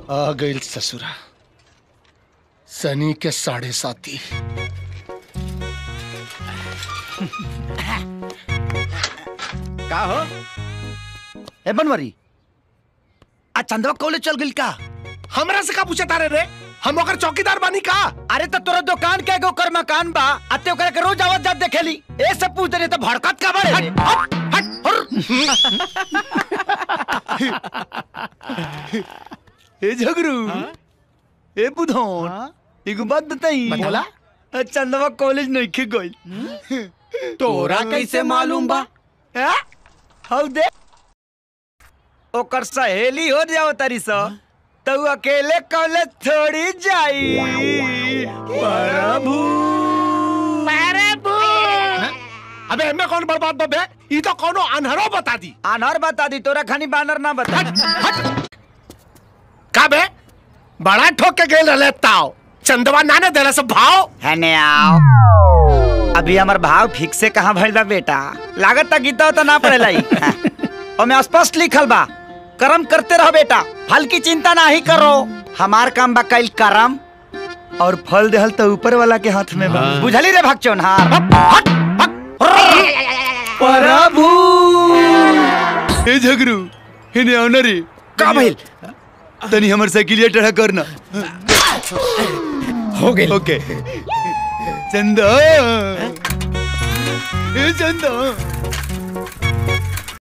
आ गई ससुरा सनी के साढ़े साथी का हो ए बनवरी आ चंदवा कॉलेज चल गइल का हमरा से का पूछे तारे रे हम ओकर चौकीदार बानी का अरे तो तोरा दुकान के एगो कर मकान बा अते ओकरा के रोज आवत जात देखेली ए सब पूछ दे तो भड़कत का बड़े रे? हट, हट, हट। ए झगरू ए बुधौन एगो बात बताई बताला? आ, चंदवा कॉलेज नहीं के गइल तोरा कैसे मालूम बा हैं? हौ दे ओकर सहेली हो जाओ तारी सा तो उ अकेले कॉलेज थोड़ी जाई प्रभु अबे हमें कौन बर्बाद बबे ई तो कोनो अनहरो बता दी आनर बता दी तोरा खानी बानर ना बता का बे बड़ा ठोक के गेल रहले ताव चंदवा नाने देला सब भाव हने आओ अभी हमार भाव ठीक से कहाँ भइल बा बेटा लागत तक गीता तो ना पड़ेला ई ओमे स्पष्ट लिखल बा कर्म करते रहो बेटा फल की चिंता ना ही करो हमार काम बा कल कर्म और फल देहल तो ऊपर वाला के हाथ में बा बुझली रे भक्चोन हार हट प्रभु ए झगरू हेने आओ ना रे का भइल तनी हमर साइकिलिया टेढ़ा करना हो गई ओके चंदा ए चंदा